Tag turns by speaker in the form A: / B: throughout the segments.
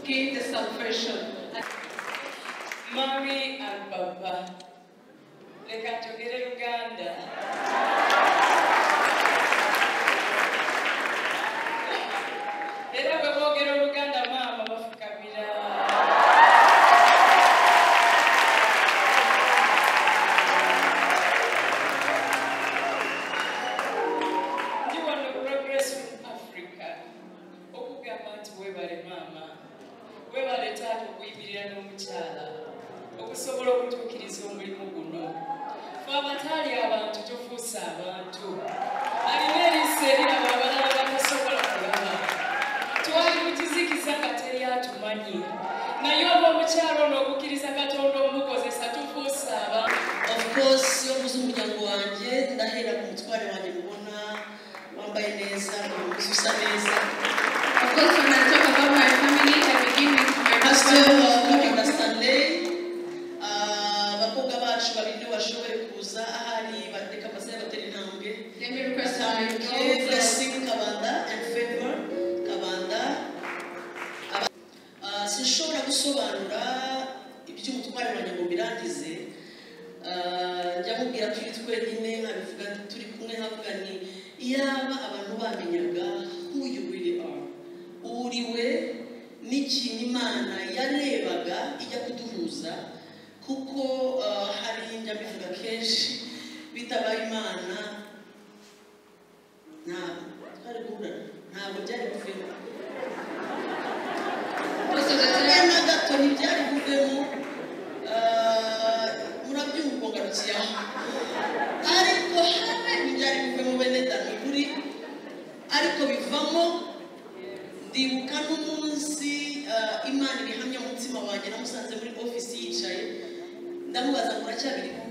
A: gain the salvation.
B: Mommy and Papa. Reka tugere Uganda. Era bwe boogera Oluganda maama bafukamira. Ndi wano Progress from Africa okugamba nti weebale maama weebale taata okuyimirira n'omukyala okusobola okutuukiriza omulimu guno fe abataali abantu tufuuse abantu alina eriiso eriraba abalala batasobola kulaba twali mu kizikiza nga teryatumanyi naye olw'omukyalo n'okukkiriza katonda omukozesa tufuuse abantu
A: Of course, omuze umuryango wanjye ndahera ku mutware wanjye mubona wambaye neza umuzi usa neza
C: Of course, when I talk about my family, I begin with my
A: pastor
C: husband.
A: Mukunda Stanley ah, abakobwa bacu babiri bashoboye kuza ahari bateka amazina batera intambwe
C: Let me request my
A: Asanzwe
C: daughter.
A: Blessing Kabanda and Favor Kabanda Aba- Ah, sinshobora gusobanura iby'umutware wanjye ngo mbirangize Ah, njya mubwira turi twenyine nkabivuga nti turi kumwe nkavuga ni iyaba abantu bamenyaga who you really are uwo uri we n'ikintu imana yarebaga ijya kuduhuza kuko ah, hari njya mbivuga kenshi bitabaye imana ntabwo twari guhura ntabwo byari buvemo
C: Most of the
A: hamwe
C: time,
A: na gato ntibyari buvemo ah, murabyumva ngo arukiye aho ariko hamwe ntibyari buvemo bene dani kuri ariko bivamo ndibuka n'umunsi ah, imana ibihamya umutima wanjye namusanze muri ofisi yicaye ndamubaza ngo uracyabirimo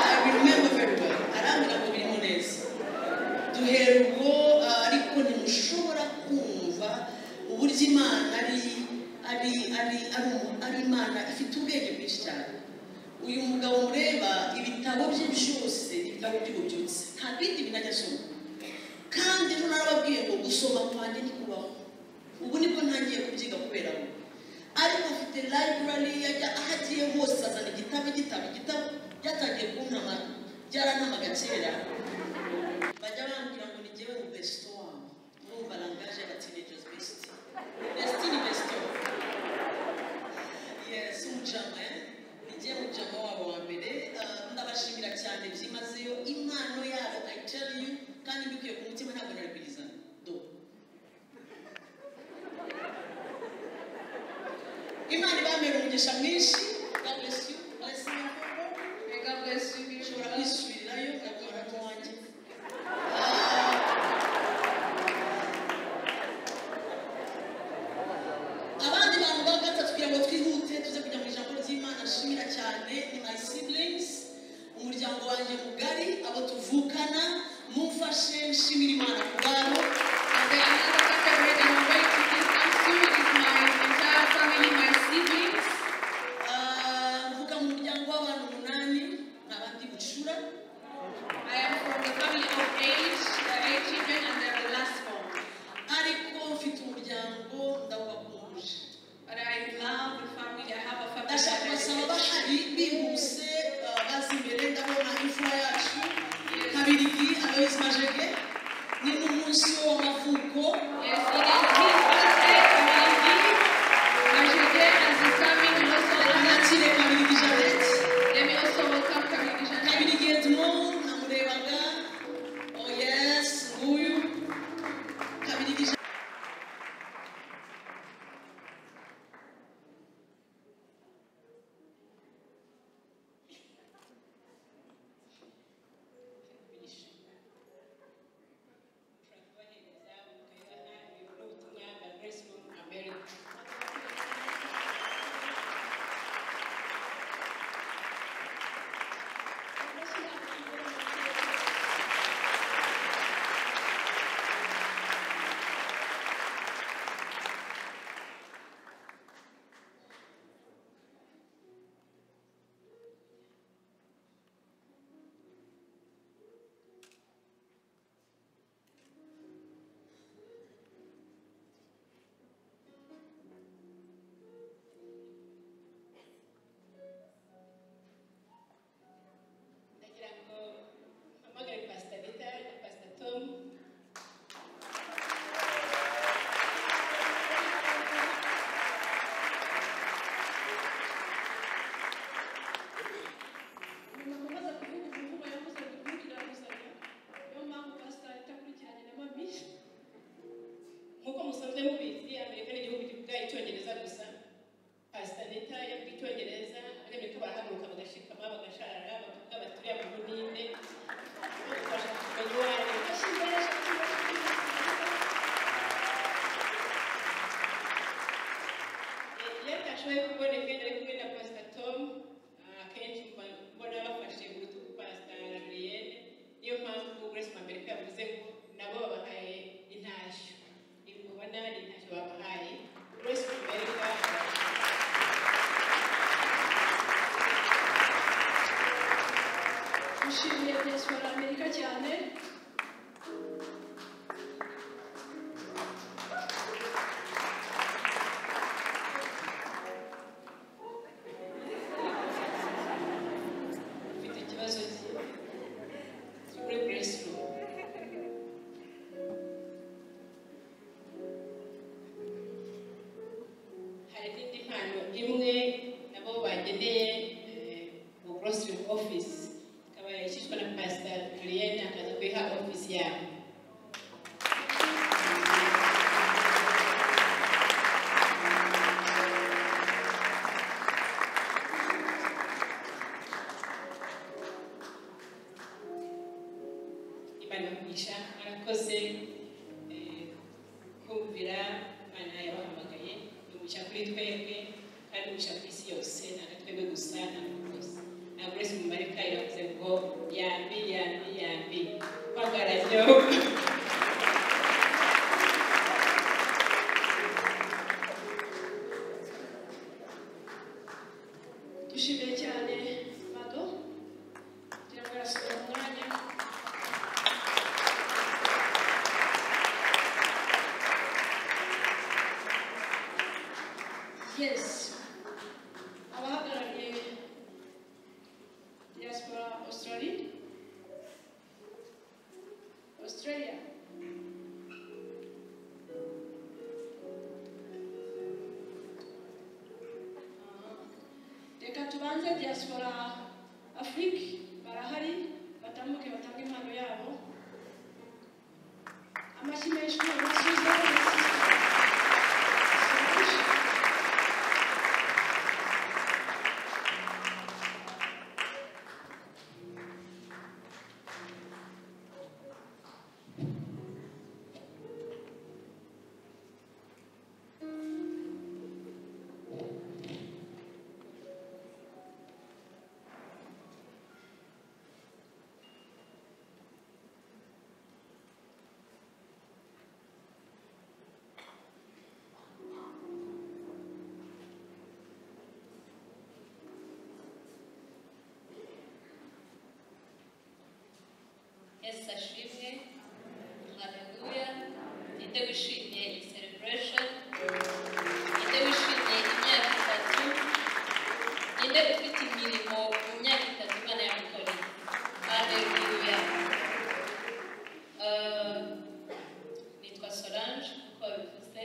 A: I remember very well arambwira ngo birimo neza duhera ubwo ah, ariko ntimushobora kumva uburyo imana ari ari ari ari umu- ari imana ifite ubwenge bwinshi cyane uyu mugabo mureba ibitabo bye byose ni ibitabo by'ububyutse nta bindi binajya asoma kandi ejo narababwiye ngo gusoma kwanjye ntikubaho ubu nibwo ntangiye kubyiga kubera we ariko afite library yajya aho agiye hose azana igitabo igitabo igitabo byatangiye kuntamara byaranamaga kera bajya bambwira ngo ni jyewe besito wabo urumva langaje y'abatinagers besiti besiti ni besito yes umujama eh? ni jyewe mujama wabo wa mbere Ah, ndabashimira cyane byimazeyo impano yabo i tell you kandi mbikuye ku mutima ntabwo narabiriza do imana ibambera umugisha mwinshi god bless you bless you
C: may God bless you. be
A: ushobora
C: blessed.
A: kwisubirirayo ukabona ko wanjye abandi bantu ba gatatu kugira ngo twihute tuze kujya mu ijambo ry'imana nshimira cyane ni my siblings umuryango wanjye mugari abo tuvukana mumfashe nshimira imana ku bwabo
C: And then another category that I'm going to give thanks to is my entire family, my siblings.
A: Ah, mvuga mu muryango w'abantu umunani ni abandi bucura
C: I am from the family of eight, the eight children, and they're the last born.
A: ariko mfite umuryango ndawubakuje
C: But I love the family. I have a family.
A: ndashaka
C: that I
A: kubasaba
C: love.
A: bahari bihuse ah, baza imbere ndabona imfura yacu kabirigi aloyizi majege ni n'umunsi we w'amavuko
C: Yes, it is his birthday, and I give Majede and his family and also Alana.
A: anakire kabirigi janete
C: Let me also welcome Karine Jeanne.
A: kabirigi edmond namurebaga oh yes nguyu kabirigi Jean-
B: Finish. Frank Wanyama, Zawu, Kayla, Nayo.
D: bungereza gusa pasita neta yavuga icyongereza arebye ko barahaguruka bagashikama bagashara bakavuga bati turiya muntu ni nde bamufasha kumenya uwo ari we ashyize iyo atashoboye kuboneka yari kumwe na pasita tomu akenshi mba mbona bafashe ku rutugu pasita julienne niyo mpamvu grace mamerika yavuze ngo nabo babahaye intashyo mubona hari intashyo babahaye grace mamerika
E: dushimiye diaspora amerika cyane
B: mfite ikibazo cyo muri grace room
D: hari n'indi mpano imwe nabo bageneye eh, mu grocery office ikaba yashyizwe na pasita julienne akaza kuyiha office yabo imana mugisha mwarakoze eh, kumvira imana yabahamagaye umugisha kuri twebwe kandi umugisha ku isi yose ntabwo twebwe gusa ntabwo rwose ntabwo uretse mu mareka yavuze ngo yambi yambi yambi mpagararyo
E: dushimiye cyane mado kugira ngo arasubira mu mwanya yes abahagarariye diaspora australia australia reka tubanze diaspora afurike barahari batambuke batange impano yabo amashyi menshi n'amasuza
F: yesu ashimwe haleluya ninde wishimiye iyi celebration ninde wishimiye imyaka itatu ninde ufite imirimo mu myaka itatu imana yamukoreye haleluya Eh, nitwa solange uko babivuze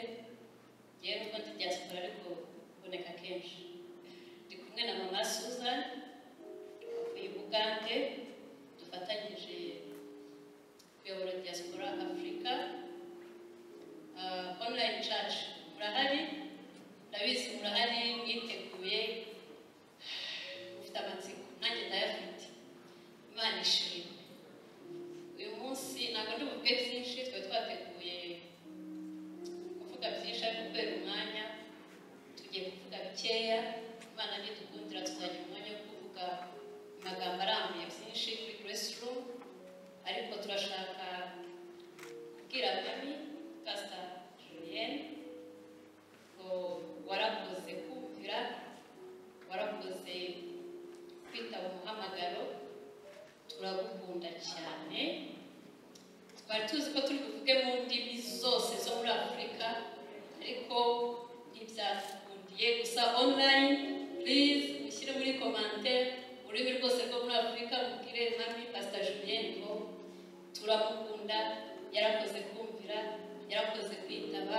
F: yewe nubwo ndi diaspora ariko kuboneka kenshi ndi kumwe na mama susan uvuye bugande dufatanyije kuyobora diaspora afurika uh, online church murahari ndabizi murahari mwiteguye mufite amatsiko nanjye ndayafite imana ishimwe uyu munsi ntabwo ndi buvuge byinshi twe twateguye kuvuga byinshi ariko kubera umwanya tugiye kuvuga bikeya imana nidukundira tuzagira umwanya wo kuvuga amagambo arambuye byinshi kuri grace room ariko turashaka kubwira mami pasita julienne ngo warakoze kumvira warakoze kwitaba umuhamagaro turagukunda cyane twari tuzi ko turi buvuge mu ndimi zose zo muri afurika ariko ntibyakundiye gusa online please mushyire muri commentaire ururimi rwose rwo muri afurika mubwire mami pasita julienne ngo turamukunda yarakoze kumvira yarakoze kwitaba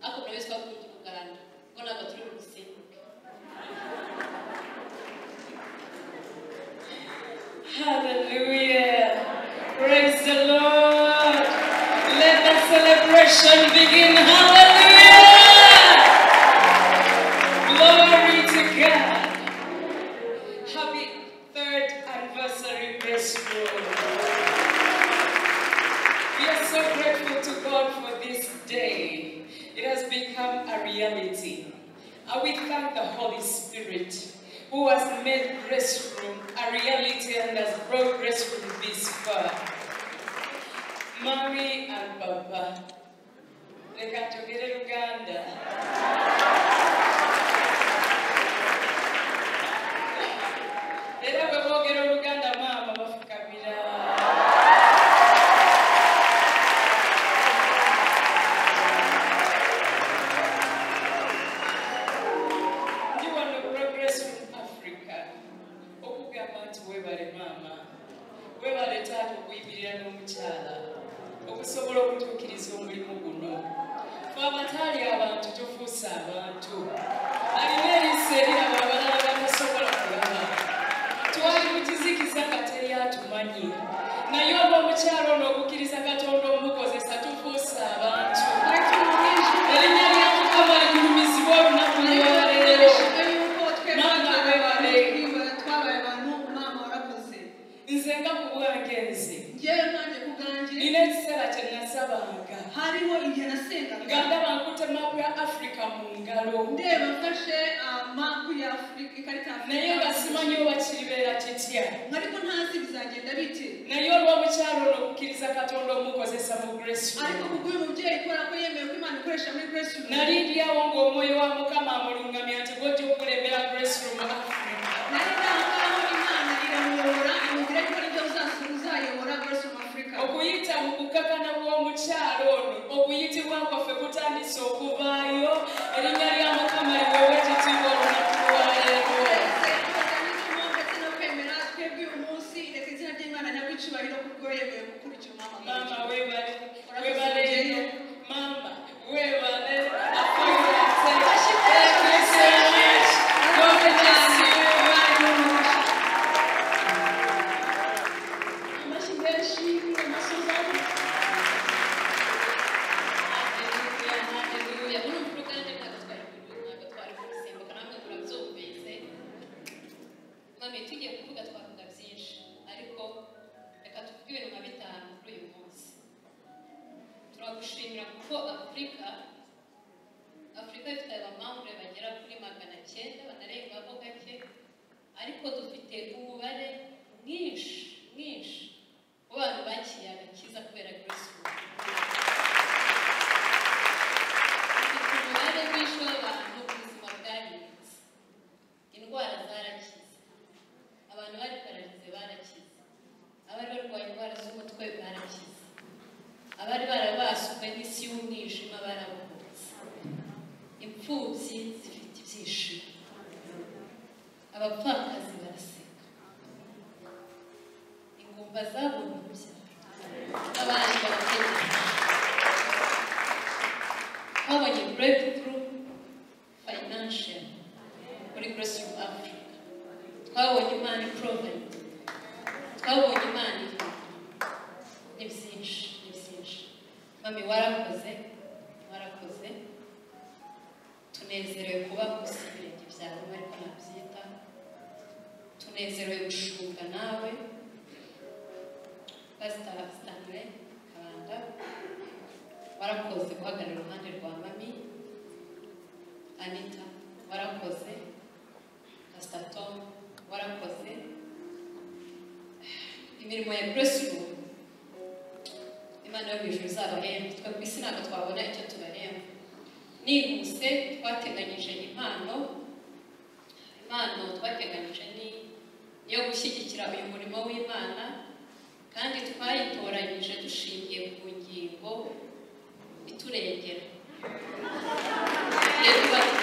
F: ariko buri wese akunda umuganda kuko ntabwo turi bugusimbuke
B: Hallelujah. Praise the Lord. Let the celebration begin. Hallelujah. reality. And we thank the Holy Spirit who has made Grace Room a reality and has brought Grace Room this far. Mommy and Baba, leka tugere Uganda. Era bwe boogera Oluganda maama bafukamira. ndi wano progress from africa okugamba nti webale maama webale taata okuyibirira n'omukyala okusobola okutuukiriza omulimu guno fe abataali abantu tufuuse abantu alina eriisa eriraba abalala batasobola kulaba twali mu kizikiza nga teri atumanyi naye olw'omukyalo n'okukkiriza katonda omukozesa tufuuse abantu erinnya lya mukama ligulumizibwa olunaku lwaleero Mama webale. nze nga ku bwange nze nina ekiseera kye nasabanga
A: hariwo igihe nasengaga
B: nga ndaba nkute maapu ya afurika mu ngalo
A: ndeba mfashe amapu ya afurika ikarita ya
B: naye nga
A: afurika
B: simanyi oba kiribeera kitya
A: ariko ntazi bizagenda bite
B: naye olw'omukyalo n'okukkiriza katonda omukozesa mu grace
A: ariko
B: Room.
A: kuko uyu mubyeyi kubera ko yemeye ko imana ikoresha muri grace room
B: nali ndyawo ng'omwoyo wa mukama amulungamya nti gojja okukulembera grace room africa
A: nari ndangaho imana iramuyobora imubwira ko nibyo uzas- uzayobora grace room africa
B: okuyita mu kukakana bw'omukyalo ono okuyitibwa kwaffe kutandise okuvaayo erinnya lya mukama liwewe ekitiibwa olunaku lwaleero
A: Twese tubatandikamo ndetse no kwemera twebwe uyu munsi reka izina ry'imana nyagw'icyubahiro kubwo yemeye gukurikira umwamama
B: mama
A: wacu.
B: webale
A: Urakoze
B: webale
A: mubyeyi.
B: ino mama webale akwirate
A: Ashimwe.
B: Thank you so much. God bless you.
A: amashyi menshi amasoza
F: mami tugiye kuvuga twavuga byinshi ariko reka tuvuge ibintu nka bitanu kuri uyu munsi turagushimira kuko afurika afurika ifite abamambure bagera kuri magana cyenda banarengaho gake ariko dufite umubare mwinshi mwinshi w'abantu bakiriye agakiza kubera kirisimu dufite umubare mwinshi w'abantu ubuzima bwahindutse indwara zarakize abantu bari pararize barakize abari barwaye indwara z'umutwe barakize abari barabaswe n'isi y'umwijima barabohotse imfubyi zifite ibyishimo abapfakazi baraseka ingumba zabonye urubyaro abandi barategereje babonye breakthrough financial muri Grace of Africa twabonye imana improvement twabonye imana ni byinshi ni byinshi mami warakoze warakoze tunezerewe kuba munsi y'ibirenge byawe ariko nabyita tunezerewe gushunga nawe pasita stanley kabanda warakoze guhagarara iruhande rwa mami anita warakoze pasita tom warakoze imirimo ya buresibu imana yo hejuru izabahemba twe ku isi ntabwo twabona icyo tubaremba nihuse twateganyije impano impano twateganyije ni iyo gushyigikira uyu murimo w'imana kandi twayitoranyije dushingiye ku ngingo iturengera Tugiye tuba-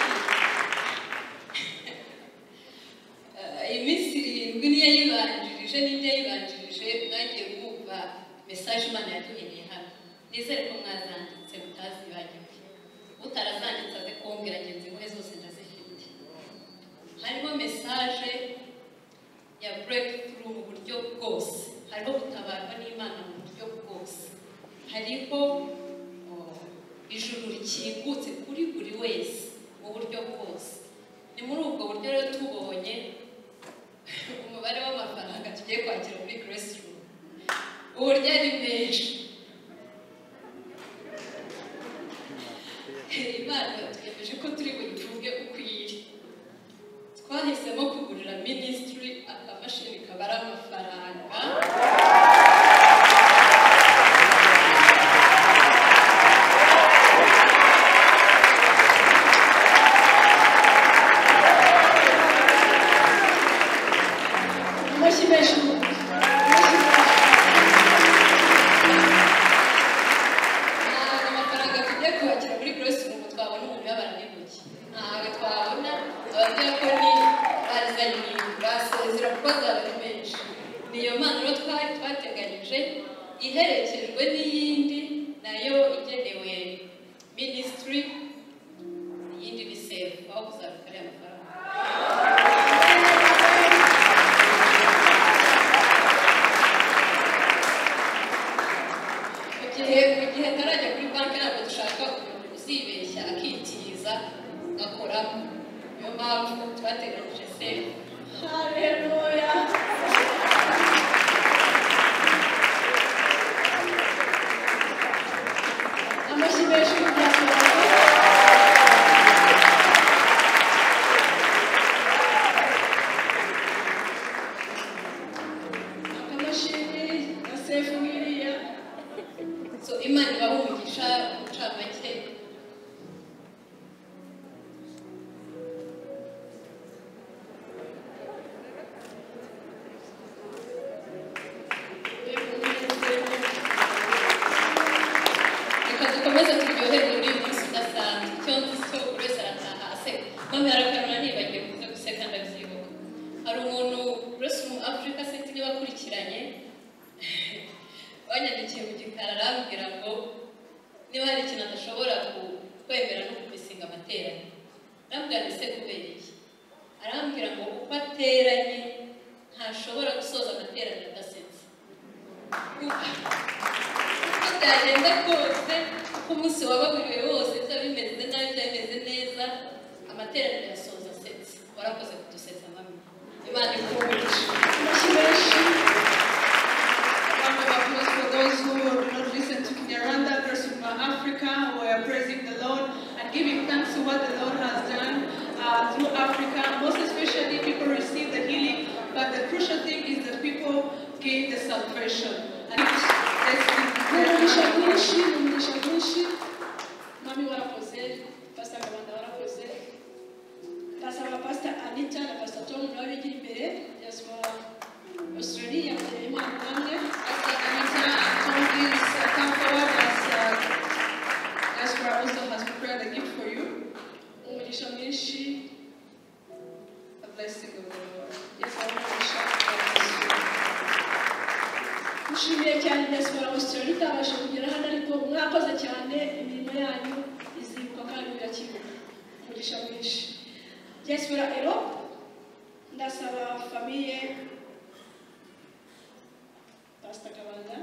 F: Eh, iyi minsi irindwi niyo yibanjirije n'indi yayibanjirije mwagiye mwumva mesaje imana yaduhereye hano nizere ko mwazanditse mutazibagiwe utarazanditse aze kumbwira ngenzi we zose ndazifite harimo mesaje ya breakthrough mu buryo bwose hariho gutabarwa n'imana mu buryo bwose hariho oh, ijuru rikingutse kuri buri wese mu buryo bwose ni muri ubwo buryo rero tubonye umubare w'amafaranga tugiye kwakira muri grace room uburyo ari menshi imana twemeje twategereje ko turi buyitunge ukwiriye twahisemo kugurira minisitiri akamashini kabara amafaranga
E: amashyi menshi amashyi menshi
F: ntabwo amafaranga tujya kubakira muri Grace umuntu twabona umuntu yabara n'intoki ntabwo twabona ababwira ko ni bazanye basezera kuko azaba menshi niyo mpano rero twari twateganyije iherekejwe n'iyindi nayo igenewe minisitiri iyindi ni sefu aho kuzabika ariya mafaranga mu gihe mu gihe atarajya kuri banki ntabwo dushaka umuntu uzibeshya akitiza akoramo niyo mpamvu twateganyije sefu
E: haleluya amashyi menshi y'uburasirazuba akamashini na sefu nk'iriya
F: so imana ibaha umugisha umucamake reka dukomeze turyoherwe muri uyu munsi udasanzwe icyo nzi cyo buri wese arataha aseka mama yarakarura nibagiwe kuza guseka ndabyibuka hari umuntu uretse umu afurika se tujye bakurikiranye wanyandikiye mu gikari arambwira ngo niba hari ikintu adashobora ku- kwemera no kumisinga amateranye arambwira ngo ese kubera iki arambwira ngo uko ateranye ntashobora gusoza amateraniro adasetse uko byagenda kose uko umunsi waba wiriwe wose byaba bimeze nabi byaba bimeze neza amateraniro yasoza asetse warakoze kudusetsa mami imana ikumisha
E: amashyi menshi
A: round of applause for those who have not listened to Kinyarwanda, Grace of Africa. We are praising the Lord and giving thanks to what the Lord has done uh, through Africa. Most especially, people receive the healing, but the crucial thing is that people gain the salvation. And
E: ni umugisha
A: that's
E: mwinshi ni umugisha mwinshi mami warakoze pasita gabanda warakoze ndasaba pasita anita na pasita tom nawe bigira imbere diaspora australia mbere imana namwe
A: where also has prepared a gift for you,
E: umugisha mwinshi
A: a blessing of the Lord.
E: yesu aramugisha mushimiye cyane diaspora australia itabasha kugera hano ariko mwakoze cyane imirimo yanyu izibuka kandi irakibuka umugisha mwinshi diaspora europe ndasaba famiye pasita kabanda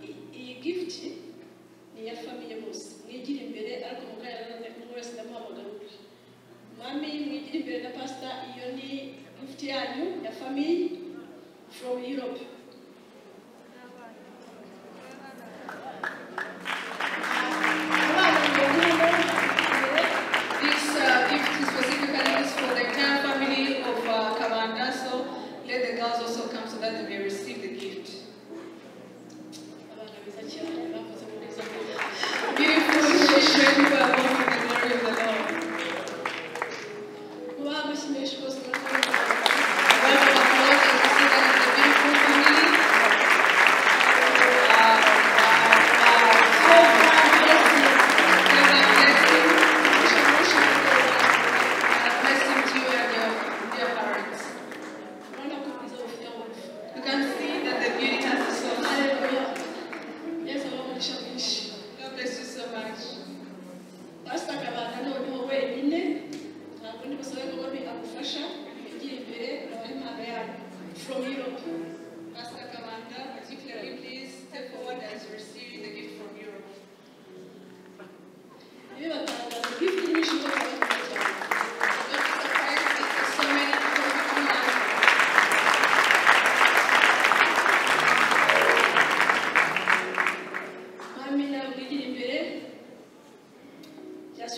E: I- iyi gift ni iya famiye bose mwigire imbere ariko muganira n'umuntu wese ndamuhamagara ubwe mami mwigire imbere na pasita iyo ni gift yanyu ya famiye from europe abana mwigire imbere
A: This uh, gift specifically is for the entire family of uh, Kabanda, so let the girls also come so that they may receive the gift.
E: abana beza cyane bakoze mu neza
A: Beautiful children who are born in the glory of the Lord.
E: kuba amashyi menshi rwose murakoze
A: Welcome, Lord, and we see that it's a beautiful family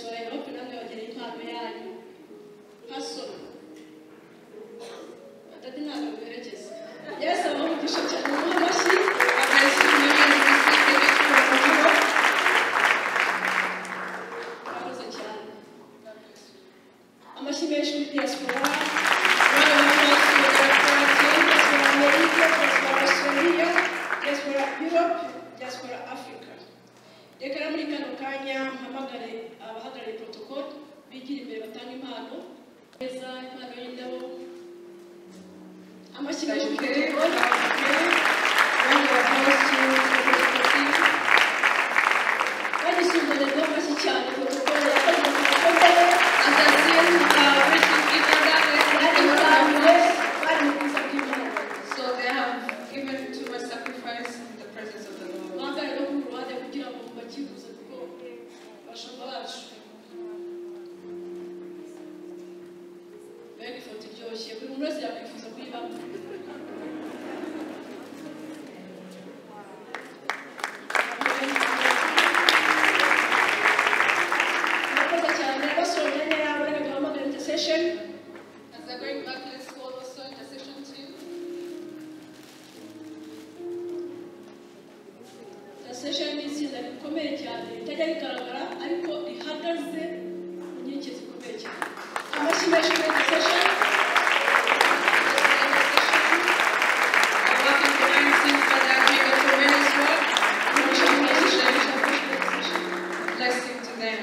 B: inama yanyu nkasoma atari ntabwo mwerekeza yesu abaha umugisha cyane mu mashyi murakoze cyane amashyi menshi muri diaspora diaspora amerika diaspora australia diaspora europe diaspora africa reka rero muri kano kanya mpamagare abahagarariye protocole bigira imbere batanga impano neza impano y'indabo amashyi menshi muri protocole Round of applause to Protocol team. bagisumbane rw'amashyi cyane protokole yakoze protokole
C: So they have given too much sacrifice in the presence of the Lord.
B: Session.
C: As they're going back, let's call also intercession team.
B: session ni itsinda rikomeye cyane ritajya rigaragara ariko rihagaze mu nkeke zikomeye cyane amashyi menshi muri iyi session
C: Blessing to them.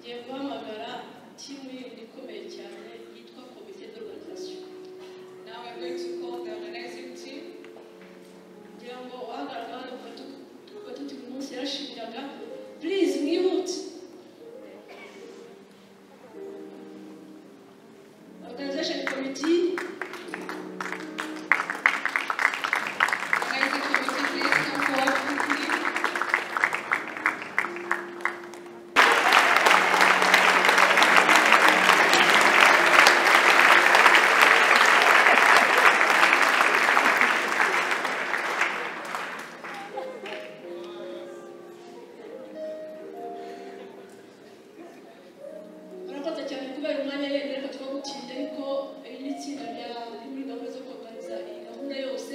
B: ngiye guhamagara timu yindi ikomeye cyane yitwa komite d'organisation
C: Now we're going to call the organizing team.
B: kugira ngo uhagaragara hano kuba tuti buri munsi yarashimiraga please mwihute organization committee
C: Organizing committee, please come forward quickly.
B: murakoze cyane kubera umwanya yenda reka twagutinde ariko iri ni itsinda rya riri muri gahunda zo koganiza iyi gahunda yose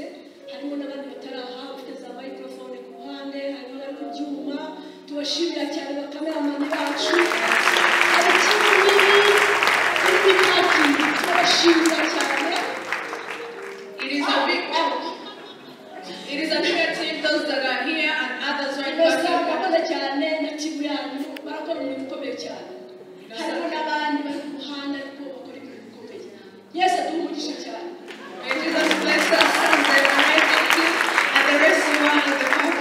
B: harimo n'abandi bataraha bafite za microphone ku ruhande harimo abari ku byuma tubashimira cyane bakameramani bacu hari timu nini irimo imyaki turabashimira cyane
C: It is a big It is a bigger team, those that are here and others right
B: gusa
C: now.
B: murakoze cyane na timu yanyu barakora umurimo ukomeye cyane harimo n'abandi bari ku ruhande ariko bakora ibintu bikomeye yesi aduha umugisha cyane
C: May Jesus bless us and the Almighty team and the rest you are in the family.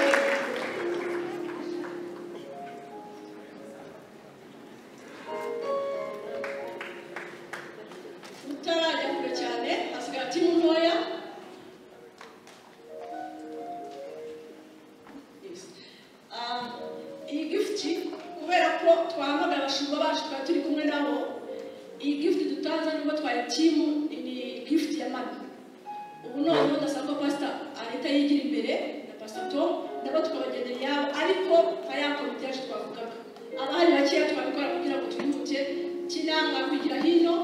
B: utarajya kure cyane hasigara timu ntoya Yes. Ah, iyi gifuti kubera ko twahamagara abashumba bacu twari turi kumwe nabo iyi gifuti dutanze nubwo twari timu ni gifuti ya mani ubu noneho ndasaba ko pasita ahita yigira imbere na pasita tom nabo tukabagenera iyabo ariko nka ya komite yacu twavugaga abahari bakeya twabikora kugira ngo twihute kinanga kugira hino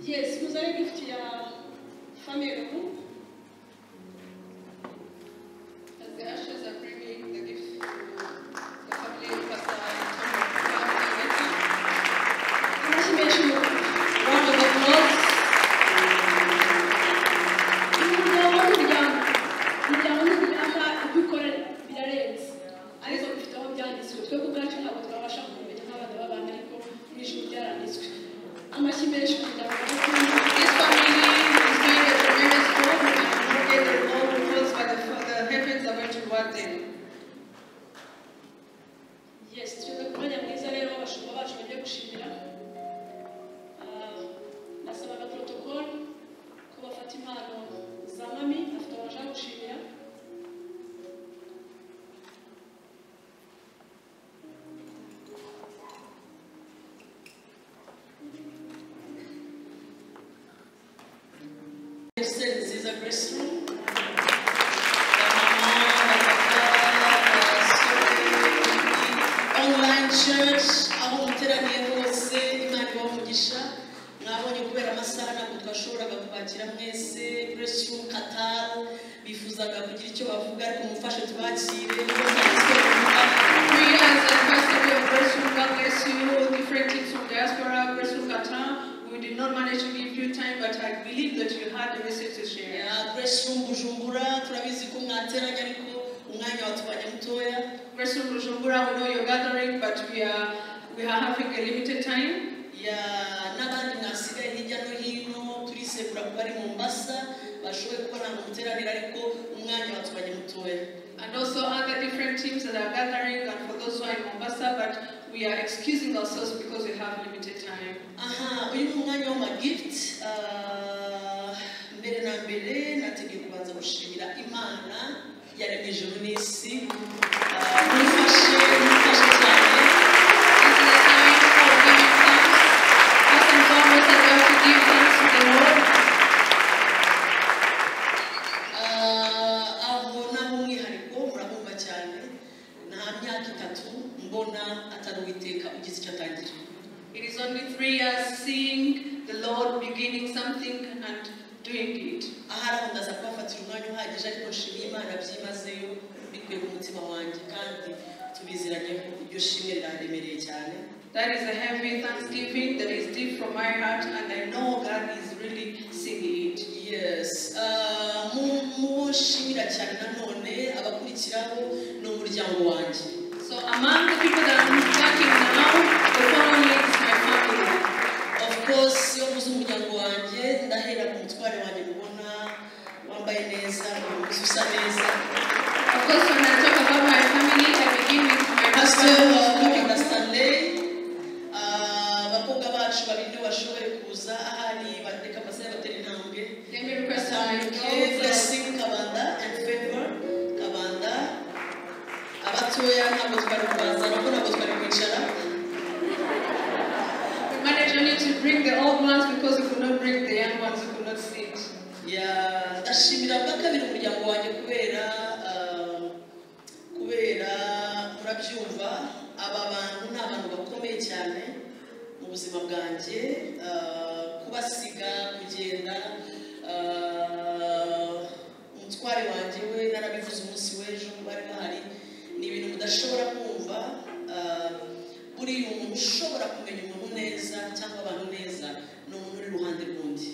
B: Yes, vous avez vu qu'il y a famille le groupe.
C: As the ushers are bringing the gift to the family, Pastor Antonio,
B: Merci, merci beaucoup.
C: round of applause.
B: Umuryango w'umuryango, umuryango n'umuryango ubikorera birarenze. Ariko bifite aho byanditswe. Twebwe ubwacu ntabwo twabasha kubimenya nk'abana b'abantu ariko mu ijuru byaranditswe. Amashyi menshi umuryango w'umuryango.
C: This family is doing a tremendous work. We can get the all rewards, but the, the heavens are going to reward them.
B: Yes, tugeze ku mwanya mwiza rero abashumba bacu bagiye gushimira. Ah, Nasabaga protokole ko bafata impano za mami, afite abantu bashaka gushimira.
A: the grace room. Online church, aho muteraniye hose imana ibaha umugisha mwabonye kubera amasaha ntabwo twashoboraga kubakira mwese grace room qatar bifuzaga kugira icyo bavuga ariko mufashe tubakire
C: Greetings and festival of Graceful. God bless you. Different teams from diaspora, Graceful Qatar. We did not manage to give you time, but I believe that you had a message to share.
A: Ya, grace room bujumbura turabizi ko mwateranye ariko umwanya watubanye mutoya
C: Graceful Bujumbura, we know you're gathering, but we are we are having a limited time.
A: ya n'abandi mwasigaye hirya no hino turisegura kuba ari mombasa bashoboye kuba ntabwo muteranira ariko umwanya watubanye mutoya
C: And also other different teams that are gathering, and for those who are in Mombasa, but we are excusing ourselves because we have limited time.
A: aha uyu ni umwanya w'amagifuti mbere na mbere nategeye kubanza gushimira imana yaremye ijuru n'isi Ah, mumfashe mumfashe cyane
C: This is a time for giving thanks. First and foremost, I want to give thanks to the Lord.
A: Ah, aho naho umwihariko murabumva cyane nta myaka itatu mbona atari uwiteka ugize icyo atangira
C: It is only three years seeing the Lord beginning something and doing it.
A: ahari aho ndaza kubafatira umwanya uhagije ariko nshimiye imana byimazeyo bikuye ku mutima wanjye kandi tubiziranyeho iryo shimwe riraremereye cyane
C: That is a heavy thanksgiving that is deep from my heart, and I know God is really seeing it.
A: yes ah, mu- mushimira cyane nanone abakurikiraho ni umuryango wanjye
C: So, among the people that I'm working now, the following is my family.
A: of course iyo mvuze umuryango wanjye ndahera ku mutware wanjye mubona wambaye neza uyu munsi usa neza
C: Of course, when I talk about my family, I begin with my
A: pasiteri
C: husband.
A: wawe na stanley ah, abakobwa bacu babiri nibo bashoboye kuza ahari bareka amasaha batera intambwe
C: Let me request my
A: Gasanzwe
C: daughter.
A: Blessing Kabanda and Favor Kabanda abatoya ntabwo twari kubanza nabwo ntabwo twari kwicara
C: We managed only to bring the old ones because we could not bring the young ones who could not sit.
A: Ya- ndashimira bwa kabiri umuryango wanjye kubera ah, kubera murabyumva aba bantu ni abantu bakomeye cyane mu buzima bwanjye ah, kubasiga kugenda ah, umutware wanjye we narabivuze umunsi w'ejo bari bahari ni ibintu mudashobora kumva ah, buriya umuntu ushobora kumenya umuntu neza cyangwa abantu neza ni umuntu uri iruhande rw'undi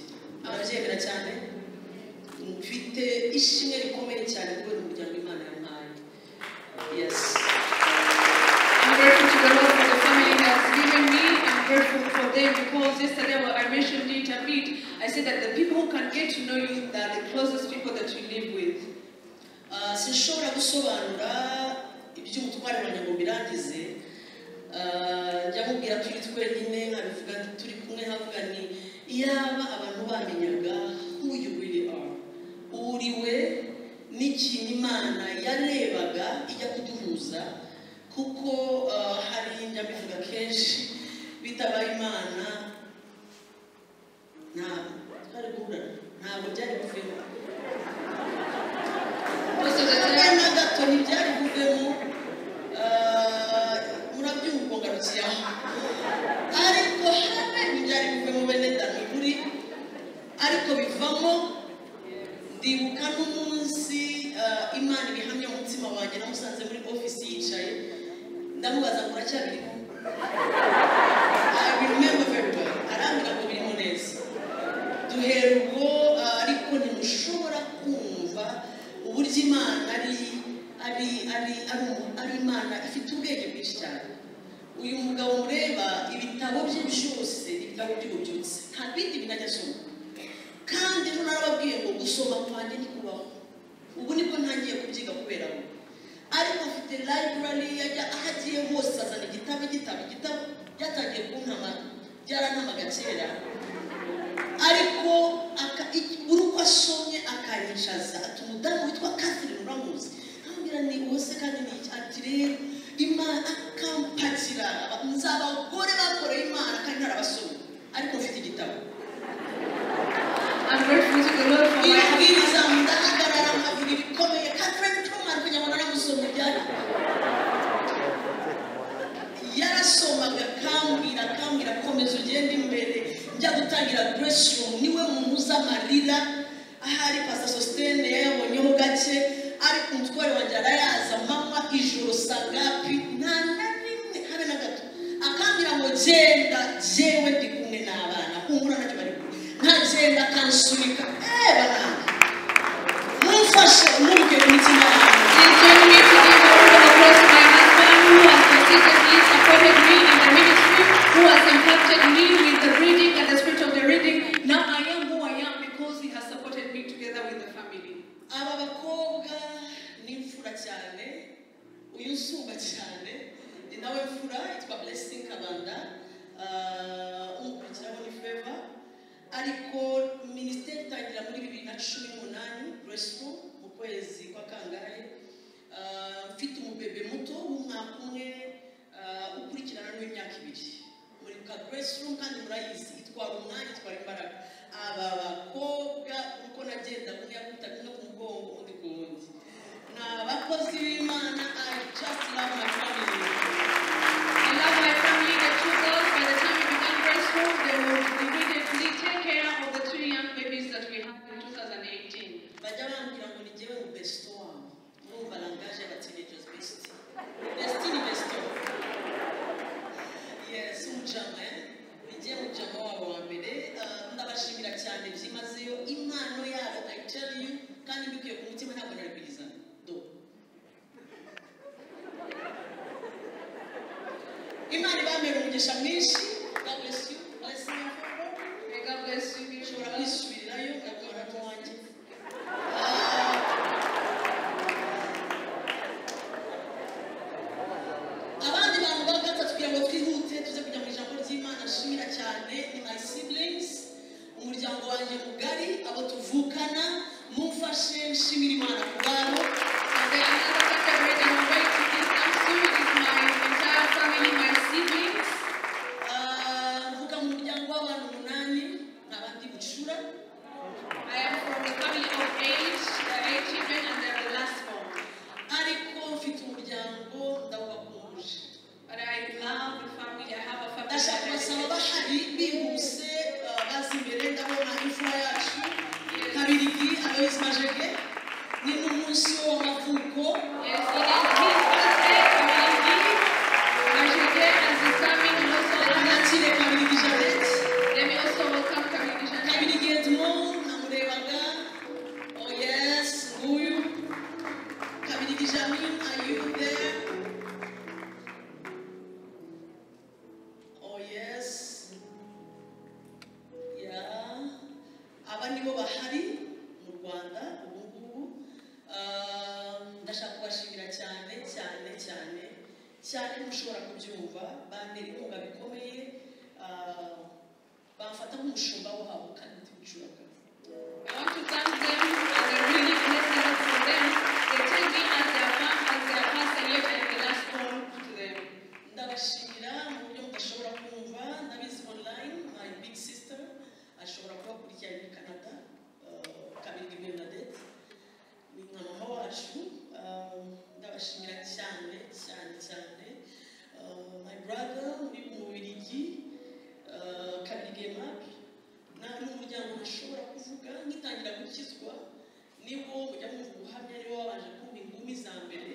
A: murabyemera cyane mfite ishimwe rikomeye cyane kubera umuryango imana yampaye yes
C: I'm grateful to the Lord for the family He has given me. I'm grateful for them because yesterday well, I mentioned it a bit. I said that the people who can get to know you are the closest people that you live with.
A: Ah, sinshobora gusobanura iby'umutware wanjye ngo mbirangize Ah, njya mubwira turi twenyine nkabivuga turi kumwe havuga ni iyaba abantu bamenyaga who you really are uwo uri we n'ikintu imana yarebaga ijya kuduhuza kuko ah, hari njya mbivuga kenshi bitabaye imana ntabwo twari guhura ntabwo byari bivemo
C: Most of the
A: akanya
C: time,
A: na gato ntibyari buvemo ah, murabyumva ngarukiyeho ariko habe ntibyari buvemo bene dani kuri ariko bivamo ndibuka n'umunsi ah, imana ibihamya umutima wanjye namusanze muri ofisi yicaye ndamubaza muracyabirimo I remember very well arambwira ngo birimo neza duhera ubwo ah, ariko ntimushobora kumva uburyo imana ari ari ari ari umu- ari imana ifite ubwenge bwinshi cyane uyu mugabo mureba ibitabo bye byose ni ibitabo by'ububyutse nta bindi bintu ajya asoma kandi ejo narababwiye ngo gusoma kwanjye ni kubaho ubu nibwo ntangiye kubyiga kubera we ariko afite library yajya aho agiye hose azana igitabo igitabo igitabo byatangiye kuntama byarantamaga kera ariko aka- iki- buri uko asomye akanyicaza ati umudamu witwa catherine uramuzi amubwira ni uwo se kandi ni iki ati rero imana akampakira aba- nzi abagore bakoreye imana kandi ntarabasoma ariko mfite igitabo
C: I'm grateful to the Lord for
A: irabwiriza ndahagarara nkavuga ibikomeye katharine truman kugira ngo naramusoma ibyari yarasomaga akambwira akambwira komeza ugende imbere njya gutangira bureshirumu niwe munuza amarira ahari pasa sositene yayabonyeho gake ariko umutware wanjye arayaza mama ijoro sangapi nta na rimwe habe na gato akambwira ngo genda jewe ndi kumwe n'abana humura nacyo bari kumwe nta genda akansunika eee banana mumfashe umubwire imitima yanjye
C: Please join me to give the word of applause to my husband who has consistently supported me in the ministry, who has impacted me with the reading and the spirit of the reading. Now I am who I am because he has supported me together with the family.
A: aba bakobwa ni imfura cyane uyu nsumba cyane ni nawe mfura yitwa blessing kabanda Ah, umukurikiraho ni feva ariko minisiteri itangira muri bibiri na cumi n'umunani buresifu mu kwezi kwa kangahe Ah, mfite umubebe muto w'umwaka umwe ah, ukurikirana n'imyaka ibiri muri ka buresifu kandi murayizi itwara umwanya itwara imbaraga aba bakobwa uko nagenda umwe yakubitaga umwe ku mugongo undi ku wundi ni abakozi b'imana i just love my family
C: I love my family, the two girls. By the time we began Grace Road, they would immediately take care of the two young babies that we had in 2018.
A: bajya bambwira ngo ni njyewe mu besito wawe urumva langaje y'abatinejezi besiti besitini besito yesi umujama ni njyewe mujama wabo wa mbere Ah, ndabashimira cyane byimazeyo impano yabo i tell you kandi mbikuye ku mutima ntabwo narabwirizana do imana ibambera umugisha mwinshi god bless you bless you
C: May God bless you, beautiful girls.
A: ushobora kwisubirirayo ngakora n'uwanjye abandi bantu ba gatatu kugira ngo twihute tuze kujya mu ijambo ry'imana nshimira cyane ni my siblings umuryango wanjye mugari abo tuvukana mumfashe nshimira imana ku babo
C: And then another factor that I'm going to give up to is my entire family, my siblings.
A: Ah, mvuga mu muryango w'abantu umunani nk'abandi bucura
C: I am from a family of eight, there are eight children, and they're the last born.
A: ariko mfite umuryango ndawubakuje
C: But I love the family. I have a family.
A: ndashaka
C: that I
A: kubasaba
C: really-
A: bahari bihuse uh, bazi imbere ndabona imfura yacu kabirigi aloyizi majege ni n'umunsi w'amavuko
C: Yes, it is his birthday, Kabirigi. Majide has determined and also honored.
A: nakire kabirigi janete
C: Let me also welcome Kabirigi Jeanette.
A: kabirigi edmo namurebaga oh yes nguyu kabirigi jamin are you there oh yes yeah aba nibo bahari mu rwanda ubu ngubu Ah, ndashaka kubashimira cyane cyane cyane cyane mushobora kubyumva bantera inkunga bikomeye Ah, bamfata nk'umushumba wabo kandi ntibicuranga
C: I want to thank them and I really blessed us for them. They take me as their fa- as their pastor yet and the last born to them.
A: ndabashimira mu buryo mudashobora kumva ndabizi online my big sister ashobora kuba akurikirana muri canada kabiri bernadette ni nka mama wacu Ah, ndabashimira cyane cyane cyane Ah, my brother uri mu bubirigi kabiri gemapi n'umuryango ntashobora kuvuga ngitangira gukizwa nibo mujya mwumva ubuhamya nibo babanje kumva ingumi za mbere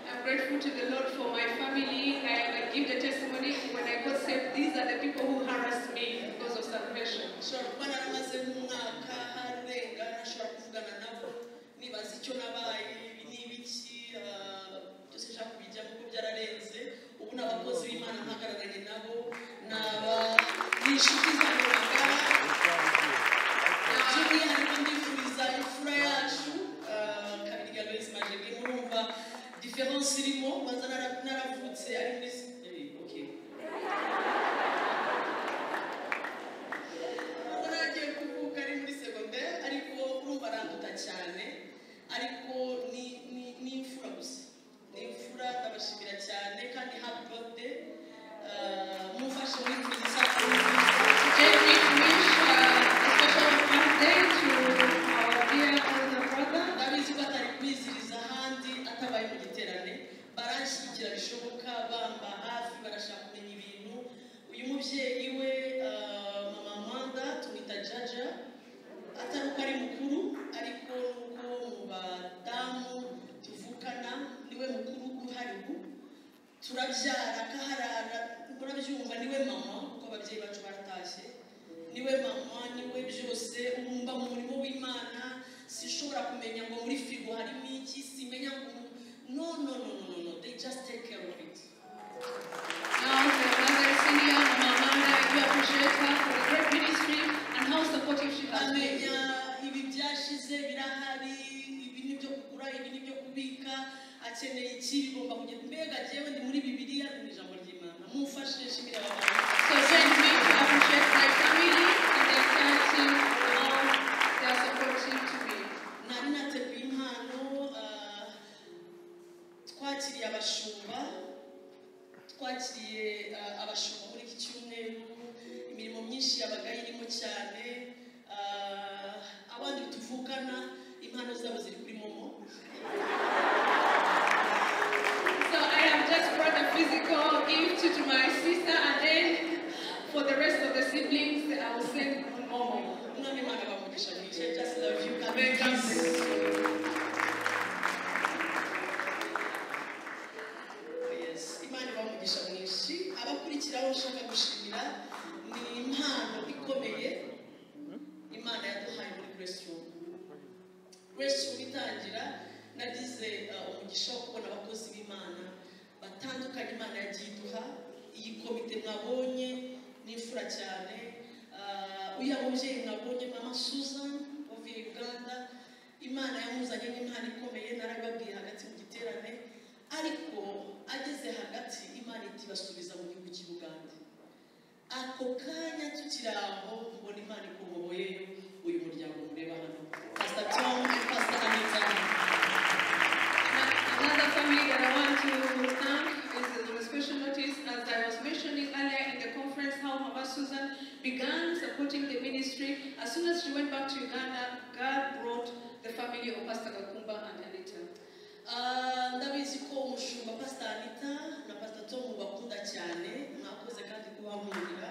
C: I'm grateful to the Lord for my family. I, I give the testimony when I got saved. These are the people who harassed me because of salvation.
A: nshobora kuba naramaze nk'umwaka harenga nashobora kuvugana nabo nibaza icyo nabaye ibi ni ibiki ah, byose nshaka kubijyamo ko byararenze ubu ni abakozi b'imana mpagararanye nabo ni aba ni inshuti zanjye magara by'umwihariko ndifuriza imfura yacu ah, kabiri galoyizi majege murumva diferense irimo banza nara- naravutse ari muri eh, okay. ubwo nagiye kuvuka ari muri segonderi ariko urumva aranduta cyane ariko ni ni- ni imfura gusa ni imfura ndabashimira cyane kandi happy birthday Ah, mumfashe muri twizisa
C: Today
A: n'umubyeyi we ah, mama mpanda tumwita jaja atari uko ari mukuru ariko nuko mu badamu tuvukana niwe mukuru uhari ubu turabyara kaharara murabyumva niwe mama kuko ababyeyi bacu baratashye niwe mama niwe byose ubu mba mu murimo w'imana sinshobora kumenya ngo muri firigo harimo iki simenya ngo no no no no no they just take care of it
C: Now, to the mother, Cindy, and Mama Amanda, I do appreciate her for the great ministry and how supportive she has been.
A: amenya ibi byashize birahari ibi ni byo kugura ibi ni byo kubika akeneye iki bigomba kugenda mbega njyewe ndi muri bibiliya ni mu ijambo ry'imana mumfashe nshimire abantu
C: So join me to appreciate my family and their charity for all they are supportive to me.
A: nari nateguye impano ah, twakiriye abashumba twakiriye ah, abashumba muri iki cyumweru imirimo myinshi yabaga irimo cyane ah, abandi tuvukana impano zabo ziri kuri momo
C: So I have just brought a physical gift to my sister and then for the rest of the siblings, I will send on Momo.
A: umwami imana bamugisha mwice just love you
C: Amen. God bless you.
A: Yes, imana ibaha umugisha mwinshi abakurikiraho nshaka gushimira ni impano ikomeye imana yaduhaye muri grace room grace room itangira nagize uh, umugisha wo kubona abakozi b'imana batandukanye imana yagiye iduha iyi komite mwabonye ni imfura cyane Uh, uriya mubyeyi mwabonye mama susan uvuye uganda imana yamuzanye n'impano ikomeye narababwiye hagati mu giterane ariko ageze hagati imana iti basubiza mu gihugu cy'i bugande ako kanya tukiri aho mbona imana ikoboye uyu muryango mureba hano pasita tomu pasita anita
C: Another family that I want to thank is the special notice, as I was mentioning earlier in the conference, how Mama Susan began supporting the ministry. As soon as she went back to Uganda, God brought the family of Pastor Kakumba and Anita.
A: Ah, ndabizi ko umushumba pasita anita na pasita tomu bakunda cyane mwakoze kandi kubahurira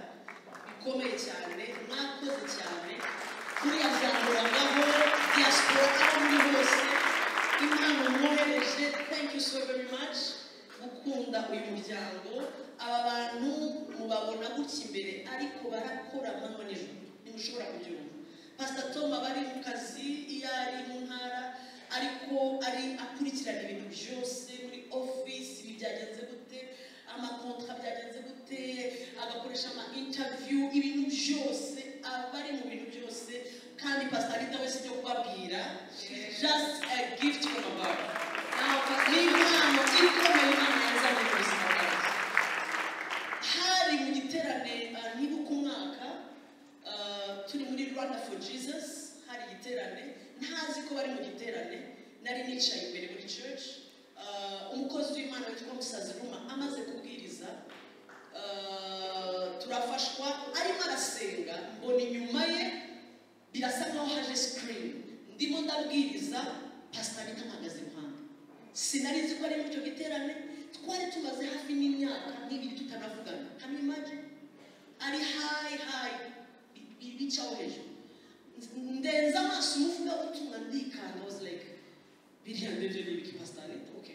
A: bikomeye cyane mwakoze cyane buriya byangorangaho diaspora aho muri hose impano mwohereje thank you so very much gukunda uyu muryango aba bantu mubabona gutya imbere ariko barakora amanywa nijoro ntimushobora kubyumva pasita tom aba ari mu kazi iyo ari mu ntara ariko ari akurikirana ibintu byose muri office ibi byagenze gute amakontra byagenze gute agakoresha ama interview ibintu byose aba ari mu bintu byose kandi pasita anita wese ibyo kubabwira she's just a gift from above
C: Now, Pastor
A: ni impano ikomeye imana yazanye mu buzima bwanjye hari mu giterane ah, ntibuka umwaka ah, turi muri rwanda for jesus hari igiterane ntazi ko bari mu giterane nari nicaye imbere muri church Ah, umukozi w'imana witwa musazi ruma amaze kubwiriza ah, turafashwa arimo arasenga mbona inyuma ye birasa nkaho haje sikirini ndimo ndabwiriza pasita anita mpagaze impande sinari nzi ko ari muri icyo giterane twari tumaze hafi n'imyaka n'ibiri tutanavugana hamwe maje ari hayi hayi bi- bicaho hejuru Nz- ndenze amaso umuvuga utumwa ndikanda was like biriya ndebye ni ibiki pasitari ok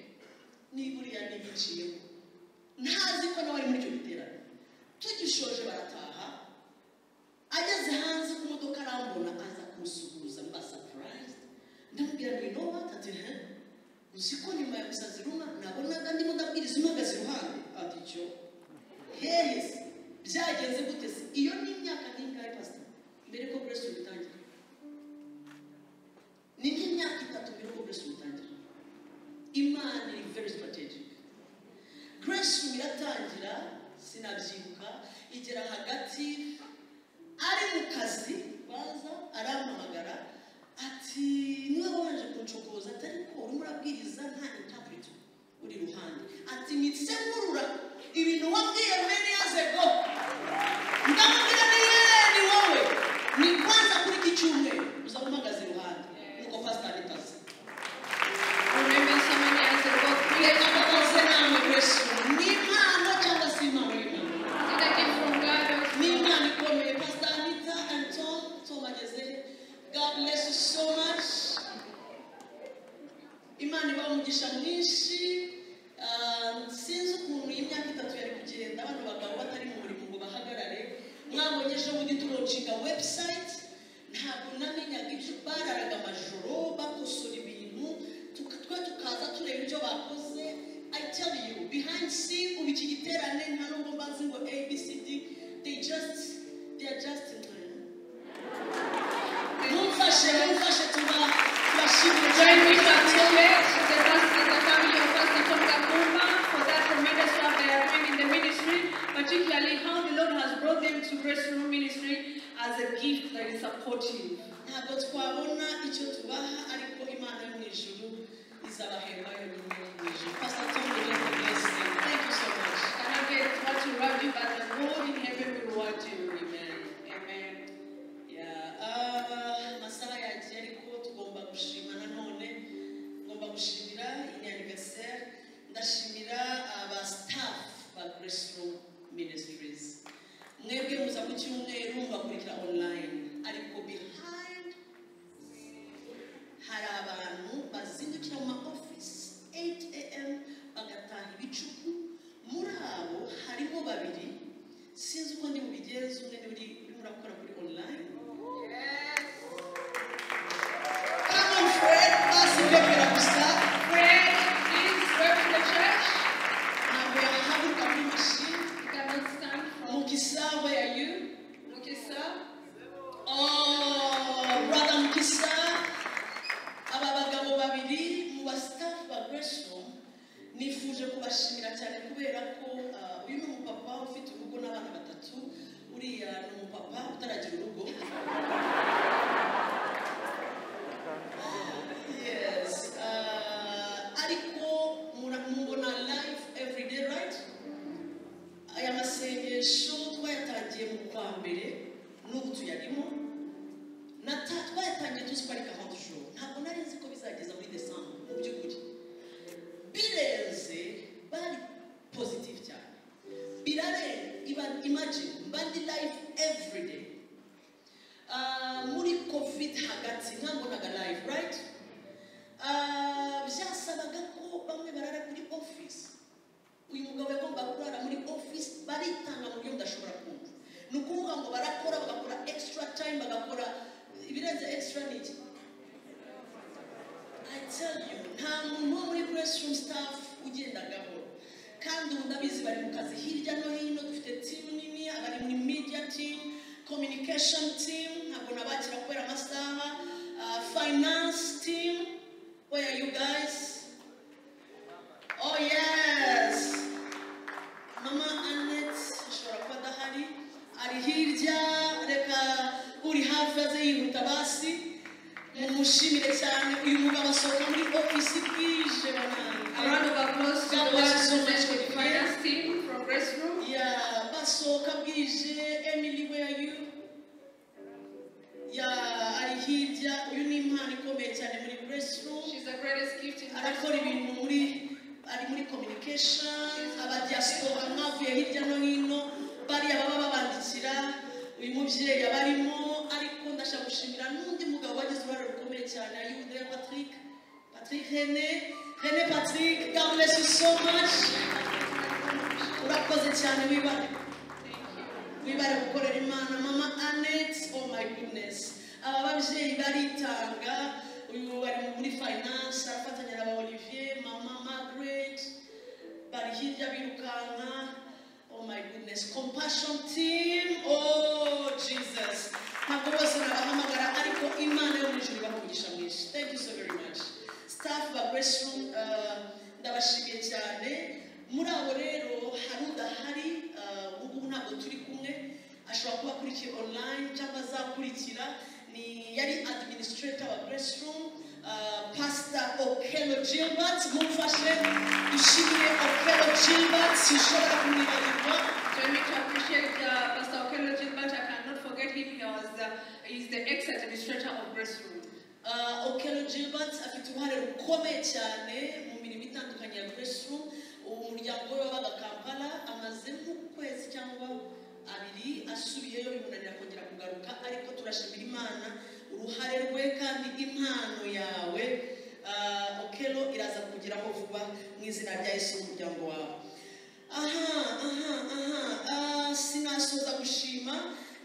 A: ni buriya ni ibiciyeho ntazi ko nawe ari muri icyo giterane tugishoje barataha ageze hanze ku modoka arambona aza kunsuhuza mba sapurayizidi ndamubwira ngo inowa ati he uzi ko nyuma ya gusaza iruma nabonaga ndimo ndabwiriza uhagaze iruhande ati cyo hehe se byagenze gute se iyo ni imyaka n'ingahe pasita mbere ko buresi bitangira ni nk'imyaka itatu mbere ko buresi bitangira imana iri very strategic grace room iratangira sinabyibuka igera hagati ari mu kazi baza arampamagara ati niwe waje kuncokoza atari ko urimo urabwiriza nta interpreto uri iruhande ati nitsemurura ibintu wabwiye many years ago ndamubwira ni yewe ni wowe ni kwanza kuri iki cyumweru uzaba uhagaze iruhande nuko pasitari tazi
C: remember so many years ago, created
A: reka bakoze namwe grace room ni impano cyangwa se impano y'imana
C: that came from God,
A: ejo bundi turoncinga webusayiti ntabwo namenyaga ibyo bararaga amajoro bakosora ibintu tuka- twe tukaza tureba ibyo bakoze i tell you behind scene ubu iki giterane nta nubwo mbazi ngo abcd they just they are just mumfashe mumfashe tuba tubashimire
C: Join me to appreciate the pastors, the family of Pastor Tom Kakuma for that tremendous work they are doing in the ministry, particularly how the Lord has brought them to Grace Room Ministry as a gift that is supportive.
A: ntabwo twabona icyo tubaha ariko imana yo mu ijuru izabahemba yonyine yo mu ijuru pastor tom rero mwese thank you so much
C: I cannot get what to reward you, but the Lord in heaven will reward you. Amen. Amen.
A: Yeah, ah, amasaha yagiye ariko tugomba gushima nanone ngomba gushimira inianiversary ndashimira aba staff ba grace room ministries mwebwe muza ku cyumweru mubakurikira online ariko behind hari abantu bazindukira mu ma office 8 am bagataha ibicuku muri abo harimo babiri sinzi uko ndi bubigenze umwe ni uri urimo urakora kuri online Come on, Fred, basi ndekera gusa
C: Fred, please work in the church.
A: ntabwo yahaguruka kuri mashini
C: You cannot stand from
A: mukisa where are you
C: Mukisa.
A: Oh, brother mukisa aba bagabo babiri mu ba staff ba grace room nifuje kubashimira cyane kubera ko ah, uyu ni umupapa ufite urugo n'abana batatu uriya ni umupapa utaragira urugo yes ah, ariko mura- mubona live every day right aya masengesho twayatangiye mu kwa mbere n'ubu tuyarimo Nata- twayatangiye tuzi ko ari gahunda ijoro ntabwo nari nzi ko bizageza muri desambu mu by'ukuri birenze bari pozitifu cyane birarenze imagine mbandi live every day Ah, muri covid hagati ntabonaga live right Ah, byasabaga ko bamwe barara kuri office uyu mugabo yagomba kurara muri office baritanga mu buryo mudashobora kumva ni ukuvuga ngo barakora bagakora extra time bagakora ibirenze extra ni iki I tell you nta muntu wo muri grace room staff ugenda gahoro kandi ubu ndabizi bari mu kazi hirya no hino dufite team nini abari muri media team communication team ntabwo nabakira kubera amasaha Ah, finance team where are you guys Oh yes! Mama Annette ashobora kuba adahari, ari hirya, reka uri hafi aze yihuta basi, mumushimire cyane uyu mugabo asohoka muri ofisi
C: A
A: bwije
C: round
A: banange.
C: of applause to the
A: God
C: work
A: bless
C: of
A: you so much for
C: the
A: the
C: finance team from Grace Room.
A: Ya, basohoka bwije, Emily where are you? Ya, ari hirya, uyu ni impano ikomeye cyane muri Grace Room.
C: She's the greatest gift in Grace
A: arakora
C: Room.
A: ibintu muri ari muri communication abadiaspora mwavuye hirya no hino bariya baba babandikira uyu mubyeyi aba arimo ariko ndashaka gushimira n'undi mugabo wagize uruhare rukomeye cyane ayude patrick patrick hene hene patrick god bless you so much urakoze cyane wibare wibare gukorera imana mama annette oh my goodness aba babyeyi baritanga uyu bari muri finance arafatanya na ba olivier mama margaret bari hirya birukanka oh my goodness compassion team oh jesus ntabwo bose nabahamagara ariko imana yo mu ijuru ibamugisha mwinshi thank you so very much staff ba grace room uh, ndabashimiye cyane muri abo rero hari udahari uh, ubu ngubu ntabwo turi kumwe ashobora kuba akurikiye online cyangwa azakurikira ni yari administrator wa grace room uh, pastor okelo gilbert mumfashe dushimire okelo gilbert sinshobora kumwibagirwa
C: Join me to appreciate uh, Pastor Okello Gilbert. I cannot forget him. He was the, he's the ex-administrator of Grace Room.
A: Uh, Okelo Gilbert afite uruhare rukomeye cyane mu mirimo itandukanye ya Grace Room. Umuryango we wabaga Kampala amaze nk'ukwezi cyangwa abiri asubiyeyo bimunanira kongera kugaruka ariko turashimira Imana uruhare rwe kandi impano yawe uh, Okelo iraza kugeraho vuba mu izina rya Yesu umuryango wawe aha aha aha Ah, sinasoza gushima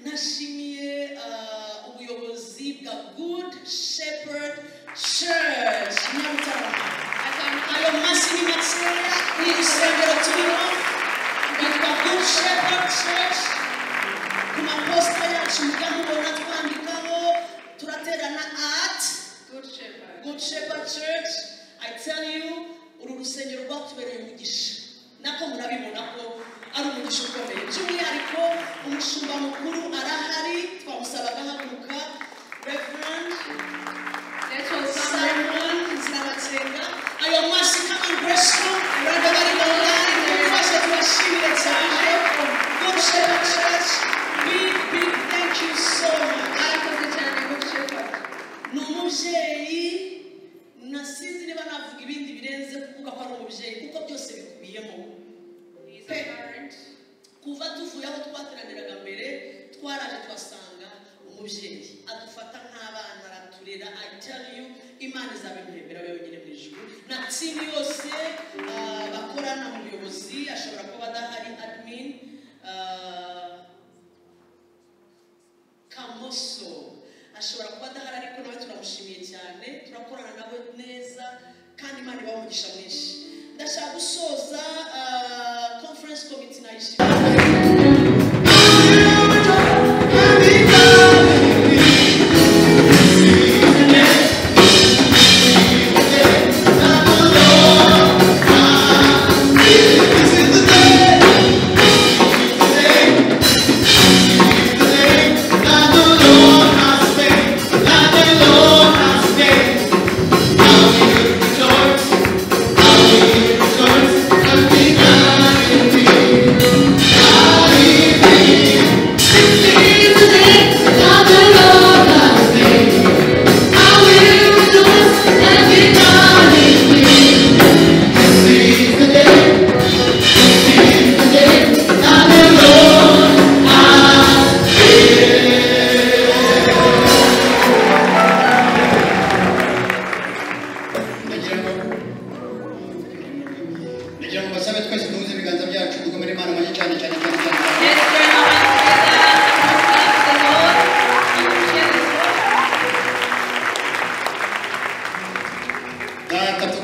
A: nashimiye ah, ubuyobozi bwa good shepherd church nyarutarama ayo masi ni makeya ni urusengero turimo rwitwa good shepherd church ku maposita yacu mugamubona twandikaho turaterana ati
C: Good Shepherd.
A: Good Shepherd Church, I tell you, uru rusengero rwatubereye umugisha. Nako murabibona ko ari umugisha ukomeye. By'umwihariko umushumba mukuru arahari, twamusaba agahaguruka. Reverend
C: Let's all stand.
A: Simon Nzirabatsenga, ayo masi kandi bresho, abandi bari mu ngari, mubashe tubashimire cyane. Good Shepherd Church, big, big thank you so much.
C: Mwakoze cyane Good Shepherd.
A: ni umubyeyi nasinzi niba navuga ibindi birenze kuvuga ko ari umubyeyi kuko byose bikubiyemo
C: He's a parent.
A: kuva tuvuye aho twateraniraga mbere twaraje tuhasanga umubyeyi adufata nk'abana araturera ayitariyu imana izabimwemera we wenyine mu ijuru na tini yose ah, bakorana mu buyobozi ashobora kuba adahari admin ah, kamoso ashobora kuba adahari ariko nawe turamushimiye cyane turakorana nawe neza kandi imana ibaha umugisha mwinshi ndashaka gusoza ah, conference committee nayishimiye
G: ndagira ngo basabe twese duhuze ibiganza byacu tugomere imana amashyi cyane cyane cyane cyane cyane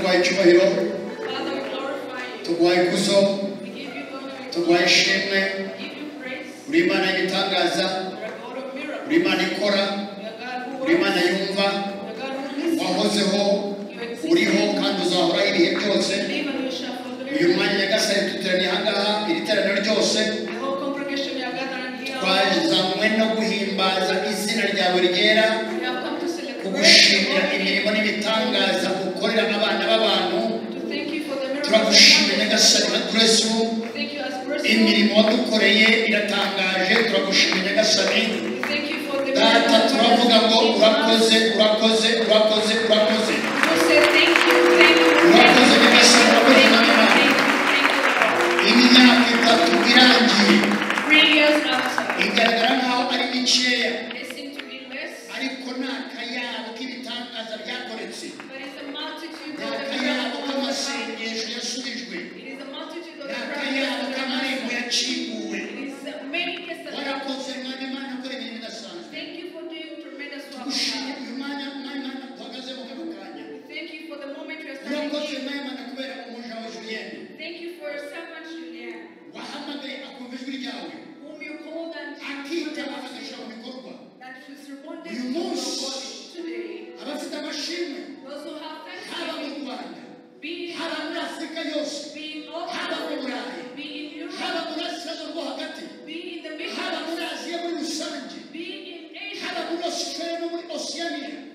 C: Let's join our hands together and thank the Lord and share this word.
G: data tuguhaye icyubahiro
C: Father, we glorify you.
G: tuguhaye ikuzo
C: We give you glory.
G: tuguhaye ishimwe
C: We give you praise.
G: uri imana y'igitangaza
C: You're a God of
G: uri
C: miracles.
G: imana ikora
C: You're a God who
G: uri imana yumva
C: You're a God who listens.
G: wahozeho
C: You exist.
G: uriho kandi uzahoraho ibihe byose
C: Believe and you shall
G: uyu
C: fulfill.
G: mwanya nyagasani duteraniye ahangaha iri teraniro ryose
C: The whole congregation we are gathered here.
G: twazanywe no guhimbaza izina ryawe ryera
C: We have come to celebrate.
G: kugushimira
C: your holy
G: imirimo
C: name.
G: n'ibitangaza ukorera abana b'abantu
C: To thank you for the miracles.
G: turagushimira
C: that
G: nyagasani
C: happened.
G: nka turesu
C: Thank you as person.
G: imirimo wadukoreye iratangaje turagushimira nyagasani
C: We thank you for the
G: data
C: miracles.
G: turavuga ngo urakoze urakoze urakoze urakoze
C: We say thank you, thank you, thank you,
G: Urakoze nyagasani urakoze
C: thank you, thank
G: Imana.
C: you, thank you, Lord.
G: iyi myaka itatu irangiye
C: Three years after,
G: igaragara nk'aho ari mikeya
C: it seemed to be less,
G: ariko ni akayabo k'ibitangaza byakoretse
C: but it's a multitude of the
G: ni akayabo
C: miracles. of God.
G: k'amasengesho yasubijwe
C: It is a multitude of the
G: ni akayabo
C: miracles. of
G: k'amarembo
C: God.
G: yakinguwe
C: It is a many testimonies.
G: warakoze mwana imana ukora ibintu bidasanzwe
C: Thank you for doing tremendous work.
G: ushimye
C: God.
G: uyu mwanya mwana imana duhagaze mu kano kanya
C: We Thank you for the moment you are standing
G: urakoze
C: here.
G: mwana imana kubera umuja wa juliyeni
C: Thank you for your servant Julien,
G: wahamagaye akumva ijwi ryawe
C: whom you called and
G: akitaba agashyira mu bikorwa
C: that she's responded
G: You
C: to your
G: must.
C: voice today.
G: abafite amashimwe
C: Those who have
G: haba mu
C: thanksgiving,
G: rwanda
C: be in
G: haba muri afurika yose
C: be in North
G: haba mu
C: Africa,
G: burayi
C: be in
G: haba
C: Europe,
G: muri asiya rwo hagati
C: be in the
G: haba
C: Middle
G: muri
C: East,
G: aziya muri rusange
C: be in
G: haba
C: Asia,
G: muri australia no muri oceania